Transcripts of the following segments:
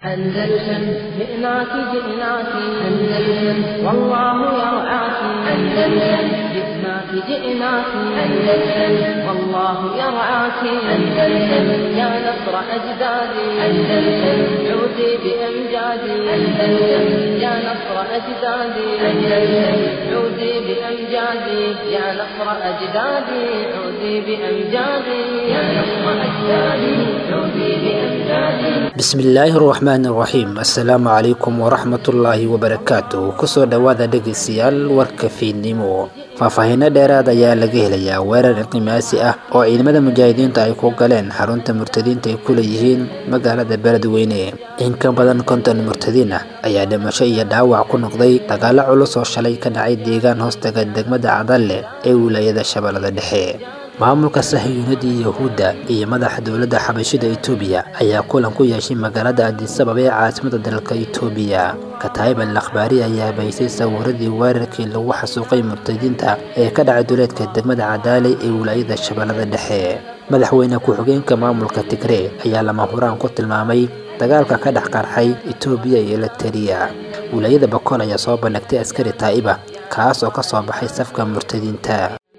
أندلسن جئناك جئناك أندلسن والله يرعاك أندلسن جئناك جئناك أندلسن والله يرعاك أندلسن يا نصر أجدادي أندلسن عودي بأمجادي أندلسن يا نصر أجدادي أندلسن عودي بأمجادي يا نصر أجدادي عودي بأمجادي يا نصر أجدادي عودي بأمجادي bismillaahi raxmaani raxiim assalaamu calaykum waraxmatullaahi wabarakaatu kusoo dhowaada dhegeystayaal warka fiidnimo faahfaahiino dheeraad ayaa laga helayaa weerar inqimaasi ah oo ciidamada mujaahidiinta ay ku galeen xarunta murtadiinta ay ku leeyihiin magaalada beledweyne in ka badan konton murtadiin ah ayaa dhimasho iyo dhaawac ku noqday dagaalo culus oo shalay ka dhacay deegaan hoostaga degmada cadalle ee wilaayada shabeellada dhexe maamulka sahiyuunadii yahuudda iyo madaxa dowladda xabashida etoobiya ayaa kulan ku yeeshay magaalada adisabab ee caasimada dalka etoobiya kataayib al akhbaari ayaa baysay sawiradii weerarkii lagu xasuuqay murtadiinta ee ka dhacay duleedka degmada cadaale ee wilaayada shabeellada dhexe madaxweyne ku-xigeenka maamulka tigree ayaa lama huraan ku tilmaamay dagaalka ka dhex qarxay etoobiya iyo eliteria wilaayada bakool ayaa soo bandhigtay askari taa'iba kaas oo ka soo baxay safka murtadiinta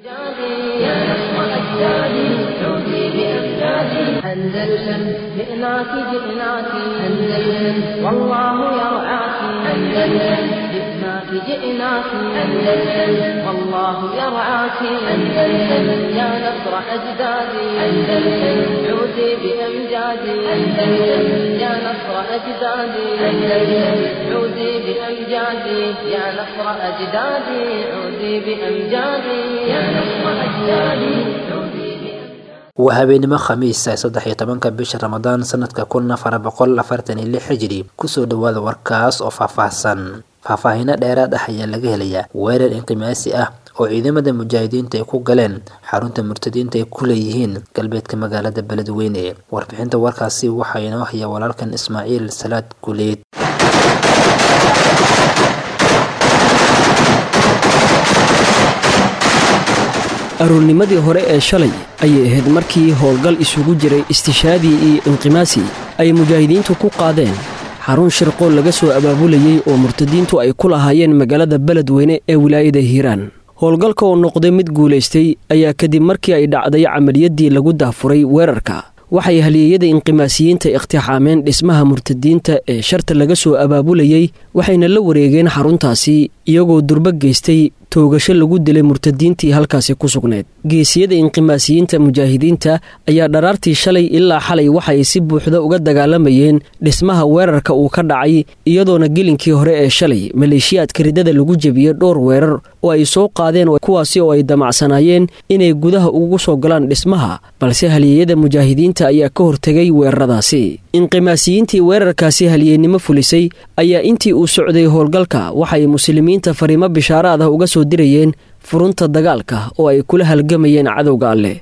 أندلسن جئناك جئناك أندلسن والله يرعاك أندلسن جئناك جئناك أندلسن والله يرعاك أندلسن يا نصر أجدادي أندلسن عودي بأمجادي أندلسن يا نصر أجدادي أندلسن عودي بأمجادي يا نصر أجدادي عودي بأمجادي يا نصر أجدادي عودي waa habeenimo khamiis ee saddex iyo tobanka bisha ramadaan sanadka kun afar boqol afartan iyo lix xijiri kusoo dhowaada warkaas oo faahfaahsan faahfaahiino dheeraad ah ayaa laga helayaa weerar inqimaasi ah oo ciidamada mujaahidiinta ay ku galeen xarunta murtadiinta ay ku leeyihiin galbeedka magaalada beledweyne warbixinta warkaasi waxaa inoo haya walaalkan ismaaciil salaad guleed aroornimadii hore ee shalay ayay ahayd markii howlgal isugu jiray istishaadii iyo inqimaasi ay mujaahidiintu ku qaadeen xarun shirqool laga soo abaabulayey oo murtadiintu ay ku lahaayeen magaalada beledweyne ee wilaayada hiiraan howlgalka oo noqday mid guulaystay ayaa kadib markii ay dhacday camaliyaddii lagu daafuray weerarka waxay halyeeyada inqimaasiyiinta iqtixaameen dhismaha murtadiinta ee sharta laga soo abaabulayey waxayna la wareegeen xaruntaasi iyagoo durbo geystay toogasho lagu dilay murtadiintii halkaasi ku sugnayd geesiyada inqimaasiyiinta mujaahidiinta ayaa dharaartii shalay ilaa xalay waxay si buuxda uga dagaalamayeen dhismaha weerarka uu ka dhacay iyadoona gelinkii hore ee shalay maleeshiyaadka ridada lagu jebiyey dhowr weerar oo ay soo qaadeen kuwaasi oo ay damacsanaayeen inay gudaha ugu soo galaan dhismaha balse halyeeyada mujaahidiinta ayaa ka hortegay weeraradaasi inqimaasiyiintii weerarkaasi halyeennimo fulisay ayaa intii uu socday howlgalka waxay muslimiinta fariimo bishaaraad ah uga soo dirayeen furunta dagaalka oo ay kula halgamayeen cadowga alleh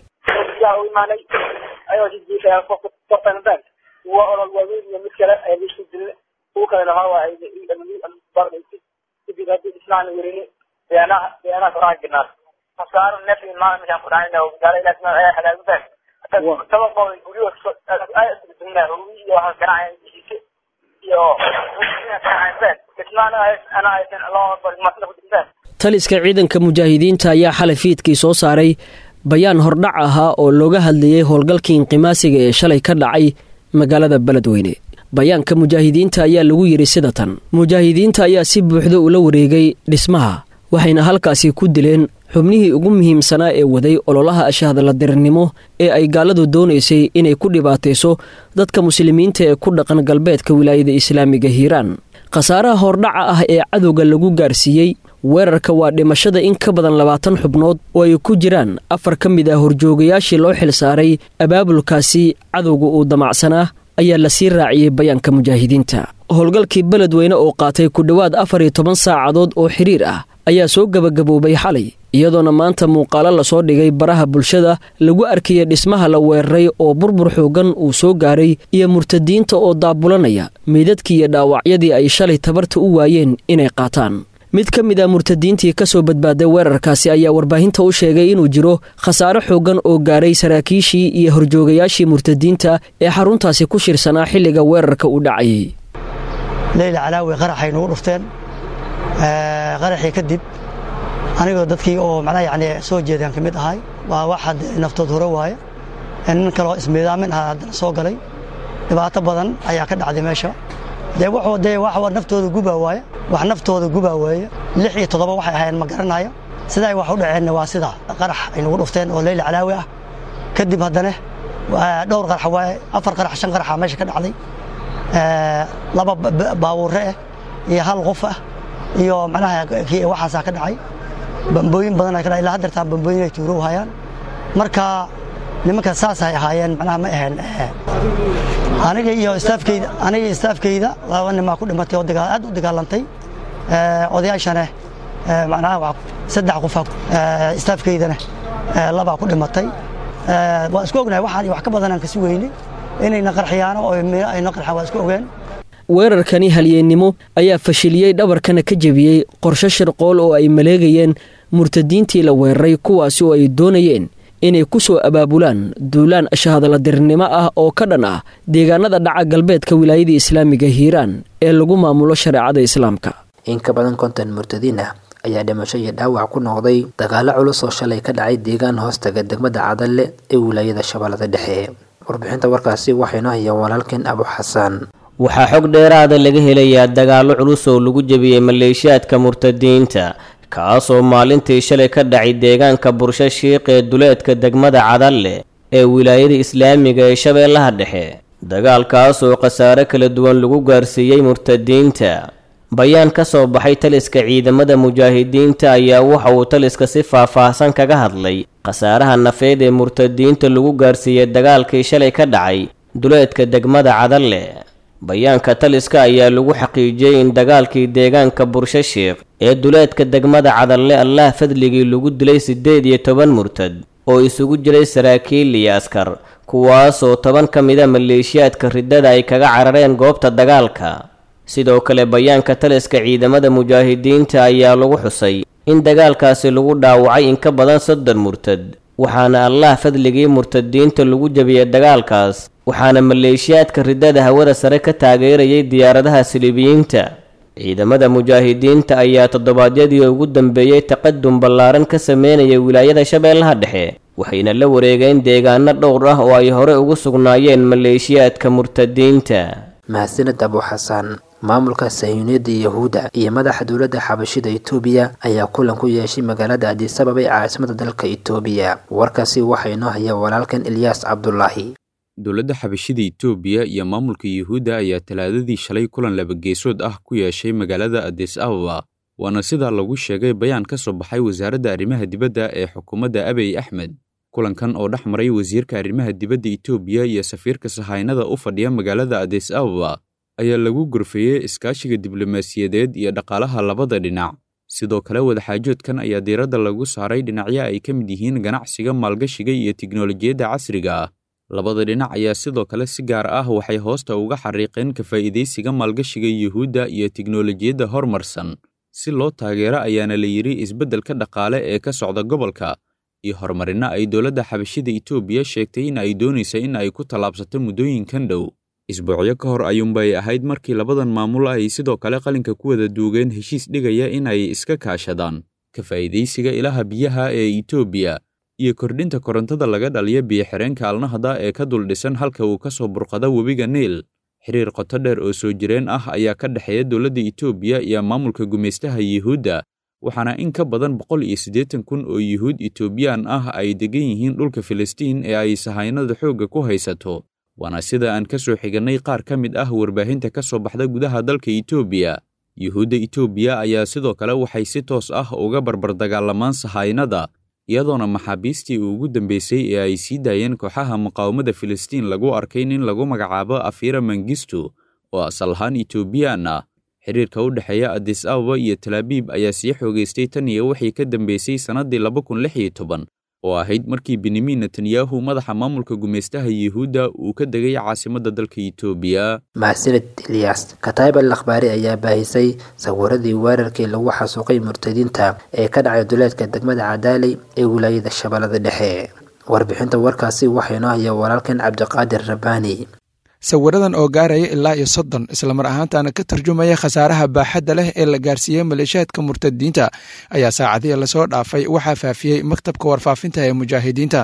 taliska ciidanka mujaahidiinta ayaa xalay fiidkii soo saaray bayaan hordhac ahaa oo looga hadlayey howlgalkii inqimaasiga ee shalay ka dhacay magaalada beledweyne bayaanka mujaahidiinta ayaa lagu yidhi sida tan mujaahidiinta ayaa si buuxda ula wareegay dhismaha waxayna halkaasi ku dileen xubnihii ugu muhiimsanaa ee waday ololaha ashahdaladirirnimo ee ay gaaladu doonaysay inay ku dhibaatayso dadka muslimiinta ee ku dhaqan galbeedka wilaayada islaamiga hiiraan khasaaraha hordhaca ah ee cadowga lagu gaarsiiyey weerarka waa dhimashada in ka badan labaatan xubnood oo ay ku jiraan afar ka mid ah horjoogayaashii loo xilsaaray abaabulkaasi cadowga uu damacsanaa ayaa lasii raaciyey bayaanka mujaahidiinta howlgalkii beledweyne oo qaatay ku dhowaad afar iyo toban saacadood oo xiriir ah ayaa soo gebagaboobay xalay iyadoona maanta muuqaalo lasoo dhigay baraha bulshada lagu arkaya dhismaha la weeraray oo burbur xoogan uu soo gaaray iyo murtadiinta oo daabulanaya meydadkii iyo dhaawacyadii ay shalay tabarta u waayeen inay qaataan mid ka mid a murtadiintii ka soo badbaaday weerarkaasi ayaa warbaahinta u sheegay inuu jiro khasaare xooggan oo gaaray saraakiishii iyo horjoogayaashii murtadiinta ee xaruntaasi ku shirsanaa xilliga weerarka u dhacayay leyla calaawi qaraxay nagu dhufteen qaraxii kadib anigoo dadkii oo macnaha yani soo jeedaan ka mid ahay waa waxaad naftood hore waaye nin kaloo ismiidaamin ah haddana soo galay dhibaato badan ayaa ka dhacday meesha dee wuxuu dee wax naftooda gubaa waaye wax naftooda gubaa waaye lix iyo toddoba waxay ahaayeen ma garanayo sida ay wax u dhaceenna waa sida qarax ay nagu dhufteen oo leyla calaawi ah kadib haddana dhowr qarax waaye afar qarax shan qaraxa meesha ka dhacday laba baabuure ah iyo hal qof ah iyo macnaha waxaasaa ka dhacay bambooyin badan ka dhacay ilaa haddeertaan bambooyin ay tuuro hayaan marka nimanka saasay ahaayeen macnaha ma ahayn aniga iyo istaafkeyda aniga iyo istaafkeyda laba nimaa ku dhimatay oo aad u dagaalantay odayaashana macnaha saddex qofa istaafkeydana labaa ku dhimatay waa isku ognahay waxaan wax ka badanaan kasi weyne inayna qarxiyaan oo ayna qarxaan waa isku ogeen weerarkani halyeennimo ayaa fashiliyey dhabarkana ka jebiyey qorshe shirqool oo ay maleegayeen murtadiintii la weeraray kuwaasi oo ay doonayeen inay ku soo abaabulaan duulaan shahadaladirnimo ah oo ka dhan ah deegaanada dhaca galbeedka wilaayada islaamiga hiiraan ee lagu maamulo shareecada islaamka in ka badan konton murtadiin ah ayaa dhimasho iyo dhaawac ku noqday dagaalo culus oo shalay ka dhacay deegaan hoostaga degmada cadalle ee wilaayada shabeellada dhexe warbixinta warkaasi waxaynu hayaan walaalkeen abu xasaan waxaa xog dheeraada laga helayaa dagaallo culus oo lagu jebiyey maleeshiyaadka murtadiinta kaasoo maalintii shalay ka dhacay deegaanka bursho shiiq ee duleedka degmada cadalle ee wilaayada islaamiga ee shabeellaha dhexe dagaalkaas oo khasaare kala duwan lagu gaarsiiyey murtadiinta bayaan ka soo baxay taliska ciidamada mujaahidiinta ayaa waxa uu taliska si faah-faahsan kaga hadlay khasaaraha nafeed ee murtadiinta lagu gaarsiiyey dagaalkii shalay ka dhacay duleedka degmada cadalle bayaanka taliska ayaa lagu xaqiijiyey in dagaalkii deegaanka bursho shiikh ee duleedka degmada cadalle allah fadligii lagu dilay siddeed iyo toban murtad oo isugu jiray saraakiil iyo askar kuwaasoo toban ka mida maleeshiyaadka riddada ay kaga carareen goobta dagaalka sidoo kale bayaanka taliska ciidamada mujaahidiinta ayaa lagu xusay in dagaalkaasi lagu dhaawacay in ka badan soddon murtad waxaana allah fadligii murtadiinta lagu jebiyey dagaalkaas waxaana maleeshiyaadka riddada hawada sare ka taageerayay diyaaradaha silibiyiinta ciidamada mujaahidiinta ayaa toddobaadyadii ugu dambeeyey taqadum ballaaran ka sameynaya wilaayada shabeellaha dhexe waxayna la wareegeen deegaano dhowr ah oo ay hore ugu sugnaayeen maleeshiyaadka murtadiinta mahadsaned abu xasaan maamulka sayuuniyadda yahuudda iyo madaxa dowladda xabashida itoobiya ayaa kulan ku yeeshay magaalada adisababa ee caasimada dalka itoobiya warkaasi waxaa inoo haya walaalkan ilyaas cabdulaahi dowladda xabashida itoobiya iyo maamulka yuhuudda ayaa talaadadii shalay kulan labageesood ah ku yeeshay magaalada adis ababa waana sidaa lagu sheegay bayaan ka soo baxay wasaaradda arrimaha dibadda ee xukuumadda abiy axmed kulankan oo dhex maray wasiirka arrimaha dibadda itoobiya iyo safiirka sahaynada u fadhiya magaalada adis ababa ayaa lagu gorfeeyey iskaashiga diblomaasiyadeed iyo dhaqaalaha labada dhinac sidoo kale wadaxaajoodkan ayaa diiradda lagu saaray dhinacyo ay ka mid yihiin ganacsiga maalgashiga iyo tiknolojiyadda casriga ah labada dhinac ayaa sidoo kale si gaar ah waxay hoosta uga xariiqeen ka faa'iidaysiga maalgashiga yuhuudda iyo tiknolojiyadda horumarsan si loo taageero ayaana la yidhi isbeddelka dhaqaale ee ka socda gobolka iyo horumarino ay dowladda xabashida itoobiya sheegtay in ay doonaysa in ay ku tallaabsato muddooyinkan dhow isbuucyo ka hor ayuunbay ahayd markii labadan maamul ay sidoo kale qalinka ku wada duugeen heshiis dhigaya in ay iska kaashadaan ka faa'iidaysiga ilaha biyaha ee itoobiya iyo kordhinta korontada laga dhaliya biyo-xireenka alnahda ee ka dul dhisan halka uu ka soo burqada webiga niil xiriir qoto dheer oo soo jireen ah ayaa ka dhexeeya dowladda itoobiya iyo maamulka gumaystaha yuhuudda waxaana in ka badan boqol iyo siddeetan kun oo yuhuud itoobiyaan ah ay degan yihiin dhulka filistiin ee ay sahaynada xoogga ku haysato waana sida aan ka soo xigannay qaar ka mid ah warbaahinta ka soo baxda gudaha dalka itoobiya yuhuudda itoobiya ayaa sidoo kale waxay si toos ah uga barbardagaalamaan sahaynada iyadoona maxaabiistii ugu dambeysay ee ay sii daayeen kooxaha muqaawamada filistiin lagu arkay nin lagu magacaabo afira mangistu oo asal ahaan itoobiyaan ah xiriirka u dhexeeya adis ababa iyo talaabiib ayaa sii xoogaystay tan iyo wixii ka dambeysay sannaddii laba kun lix iyo toban oo ahayd markii benyamin netanyahu madaxa maamulka gumaystaha yuhuudda uu ka degay caasimadda dalka itoobiya mahadsaned ilyas kataib al akhbaari ayaa baahisay sawiradii weerarkii lagu xasuuqay murtadiinta ee ka dhacay duleedka degmada cadaaley ee wilaayada shabeellada dhexe warbixinta warkaasi waxaa inoo haya walaalkan cabdiqaadir rabbaani sawiradan oo gaaraya ilaa iyo soddon islamar ahaantana ka tarjumaya khasaaraha baaxadda leh ee la gaarsiiyey maleeshiyaadka murtadiinta ayaa saacadihii lasoo dhaafay waxaa faafiyey maktabka warfaafinta ee mujaahidiinta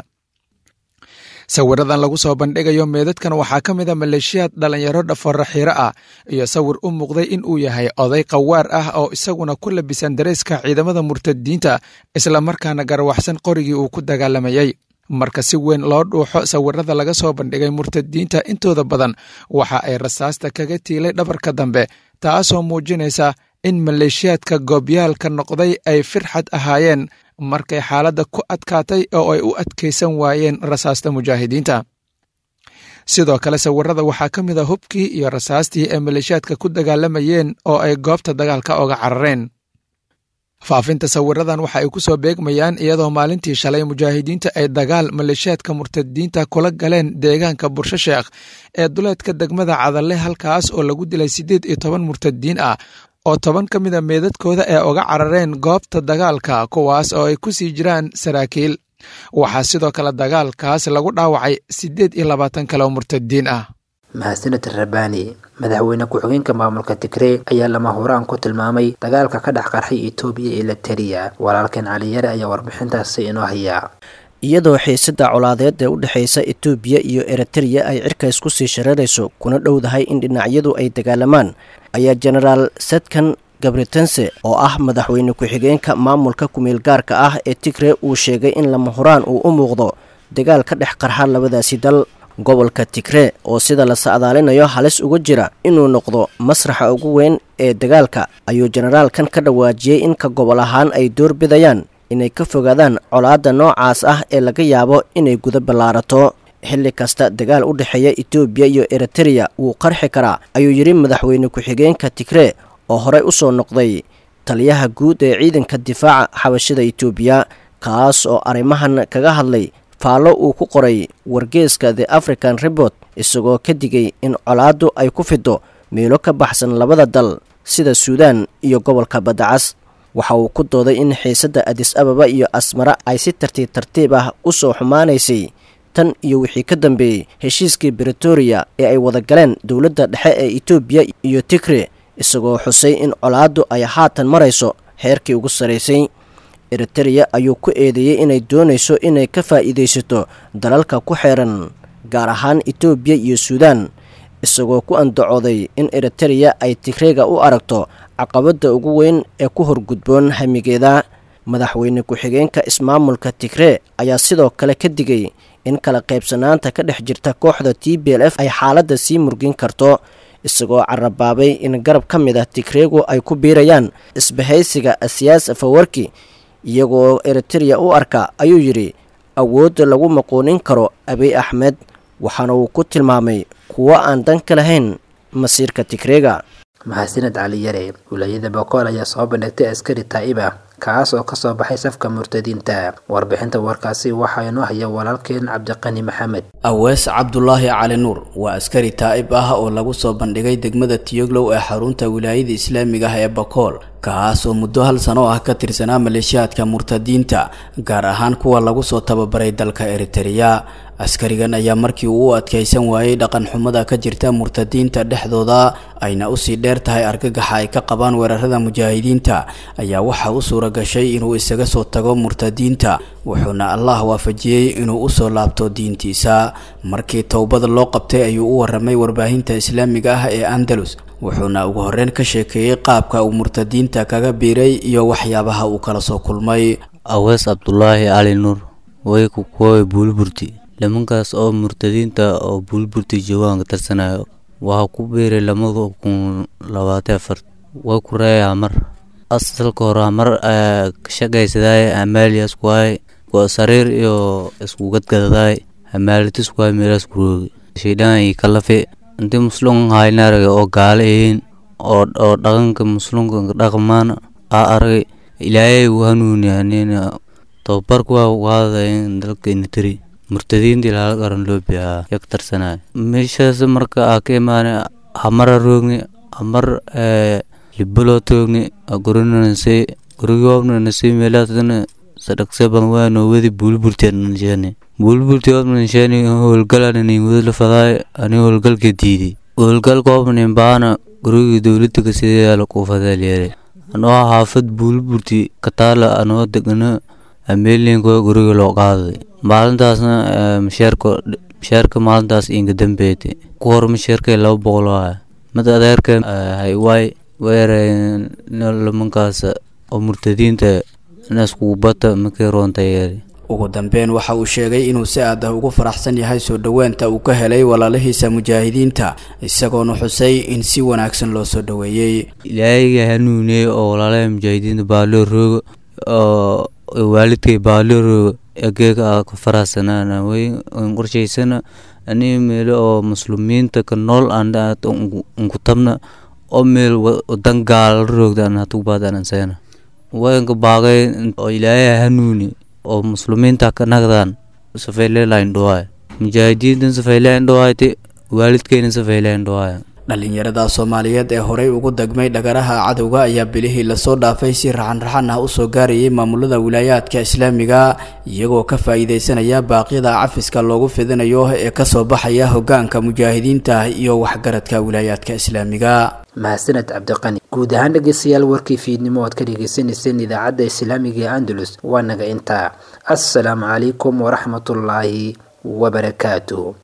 sawiradan lagu soo bandhigayo meedadkan waxaa ka mid a maleeshiyaad dhallinyaro dhafoora xiiro ah iyo sawir u muuqday in uu yahay oday qawaar ah oo isaguna ku labisan dareeska ciidamada murtadiinta islamarkaana garawaxsan qorigii uu ku dagaalamayey marka si weyn loo dhuuxo sawirada laga soo bandhigay murtadiinta intooda badan waxa ay rasaasta kaga tiilay dhabarka dambe taasoo muujinaysa in maleeshiyaadka goobyaalka noqday ay firxad ahaayeen markay xaaladda ku adkaatay oo ay u adkaysan waayeen rasaasta mujaahidiinta sidoo kale sawirada waxaa ka mid a hubkii iyo rasaastii ay maleeshiyaadka ku dagaalamayeen oo ay goobta dagaalka oga carareen faafinta sawiradan waxa ay ku soo beegmayaan iyadoo maalintii shalay mujaahidiinta ay dagaal maleeshiyaadka murtadiinta kula galeen deegaanka bursho sheekh ee duleedka degmada cadalle halkaas oo lagu dilay siddeed iyo toban murtadiin ah oo toban ka mid a meedadkooda ee uga carareen goobta dagaalka kuwaas oo ay ku sii jiraan saraakiil waxaa sidoo kale dagaalkaas lagu dhaawacay siddeed iyo labaatan kale oo murtadiin ah mahadsaned rabbaani madaxweyne ku-xigeenka maamulka tigrey ayaa lama huraan ku tilmaamay dagaalka ka dhex qarxay etoobiya iyo lateriya walaalkeen caliyare ayaa warbixintaasi inoo hayaa iyadoo xiisada colaadeed ee u dhexaysa etoobiya iyo eritreya ay cirkays ku sii shareerayso kuna dhowdahay in dhinacyadu ay dagaalamaan ayaa jenaraal sadkan gabritense oo ah madaxweyne ku-xigeenka maamulka kumeel gaarka ah ee tigre uu sheegay in lama huraan uu u muuqdo dagaal ka dhex qarxa labadaasi dal gobolka tigre oo sida la sacdaalinayo halis uga jira inuu noqdo masraxa ugu weyn ee dagaalka ayuu jenaraalkan ka dhawaajiyey in ka gobol ahaan ay doorbidayaan inay ka fogaadaan colaadda noocaas ah ee laga yaabo inay guda ballaarato xilli kasta dagaal u dhexeeya etoobiya iyo eritreya wuu qarxi karaa ayuu yidhi madaxweyne ku-xigeenka tigre oo horey u soo noqday taliyaha guud ee ciidanka difaaca xabashada etoobiya kaas oo arrimahan kaga hadlay faallo uu ku qoray wargeeska the african report isagoo ka digay in colaaddu ay ku fido meelo ka baxsan labada dal sida suudaan iyo gobolka baddacas waxa uu ku dooday in xiisadda adis ababa iyo asmara ay si tartiib tartiib ah u soo xumaanaysay tan iyo wixii ka dambeeyey heshiiskii bretoria ee ay wada galeen dowladda dhexe ee etoobiya iyo tigre isagoo xusay in colaaddu ay haatan marayso heerkii ugu sarraysay eritreya ayuu ku eedeeyey inay doonayso inay ka faa'iidaysato dalalka ku xeeran gaar ahaan etoobiya iyo suudaan isagoo ku andacooday in eritreya ay tigreega u aragto caqabadda ugu weyn ee ku horgudboon hamigeeda madaxweyne ku-xigeenka ismaamulka tigree ayaa sidoo kale ka digay in kala qaybsanaanta ka dhex jirta kooxda t b l f ay xaaladda sii murgin karto isagoo carabaabay in garab ka mid ah tigreegu ay ku biirayaan isbahaysiga asiyaas fawarki iyagoo eritreya u arka ayuu yidhi awoodda lagu maquunin karo abiy axmed waxaana uu ku tilmaamay kuwo aan dan ka lahayn masiirka tigreega mahadsaned cali yare wilaayada bokool ayaa soo bandhigtay askari taa'ib ah kaas oo kasoo baxay safka murtadiinta warbixinta warkaasi waxaa inoo haya walaalkeen cabdiqani maxamed awees cabdulaahi cali nuur waa askari taa'ib ah oo lagu soo bandhigay degmada tiyoglow ee xarunta wilaayada islaamiga ah ee bakool kaas oo muddo hal sano ah ka tirsanaa maleeshiyaadka murtadiinta gaar ahaan kuwa lagu soo tababaray dalka eritereya askarigan ayaa markii uu u adkaysan waayey dhaqan xumada ka jirta murtadiinta dhexdooda ayna usii dheer tahay argagaxa ay ka qabaan weerarada mujaahidiinta ayaa waxaa u suura gashay inuu isaga soo tago murtadiinta wuxuuna allah waafajiyey inuu usoo laabto diintiisa markii towbada loo qabtay ayuu u waramay warbaahinta islaamiga ah ee andalus wuxuuna ugu horreyn ka sheekeeyey qaabka uu murtadiinta kaga biiray iyo waxyaabaha uu kala soo kulmay awees cabdulaahi cali nuur way ku kuwoy buulburti nimankaas oo murtadiinta oo buulburti joogaan ka tarsanayo waxaa ku biiray lamada kun labaatan afar way ku reeyaa mar asalka hore mar shaqaysadaay amaaliyaas kuwaay waa sariir iyo isku gadgadadaay amaalitis kuwaay meelaas kuroogi shaydaan iyo kalafe intii muslum hayna aragay oo gaale yihiin oo oo dhaqanka muslimka dhaqmaan aa aragay ilaahay uu hanuuniyanina tababarku waa qaadayn dalka initiri murtadiintii laala qaran loo biyaa yak tarsanaay meeshaas marka aa ka imaanay hamara roogni hamar libaloo toogni gurinanase gurigoobnanase meelaasna sadhaqse badan waanoo wadi buulburteennanjeene buulburti obnanshaani howlgalanani wadla fadaay ani howlgalka diiday howlgalka obnin baana gurigii dowladda kasidayaala kuufadaalyeere anoo xaafad buulburti kataala anoo degana ameelinka guriga loo qaaday maalintaasna masheerka masheerka maalintaas inga dambeete ku hor masheerka laba boqol ah mid adeerka haywaay weereen lamankaas oo murtadiinta inaskugubata makay roonta yeeri ugu dambeyn waxa uu sheegay inuu si aad ah ugu faraxsan yahay soo dhoweenta uu ka helay walaalihiisa mujaahidiinta isagoona xusay in si wanaagsan loo soo dhoweeyey ilaahayga hanuuniyey oo walaalaha mujaahidiinta baaloo rooga oo waalidkay baaloo rooga ageega a ka faraxsanaan way qorshaysana ani meelo oo muslimiinta ka nool aan unku tabna oo meel wadan gaala roogda aan hatugbaadanansayna wayanka baaqay oo ilaahay hanuuni oo muslimiinta ka nagdaan safayleelayn dhawaay mujaahidiintan safayleyn dhawaayte waalidkeyna safayleyn dhawaay dhallinyarada soomaaliyeed ee horey ugu degmay dhagaraha cadowga ayaa bilihii lasoo dhaafay si raxan-raxan ah usoo gaarayay maamulada wilaayaadka islaamiga iyagoo ka faa-iideysanaya baaqyada cafiska loogu fidinayo ee kasoo baxaya hogaanka mujaahidiinta iyo waxgaradka wilaayaadka islaamiga mahadsaned cabdiqani guud ahaan dhegeystayaal warkii fiidnimo oad ka dhegeysaneyseen idaacadda islaamiga ee andalus waa naga intaa assalaamu calaykum waraxmatullaahi wabarakaatuh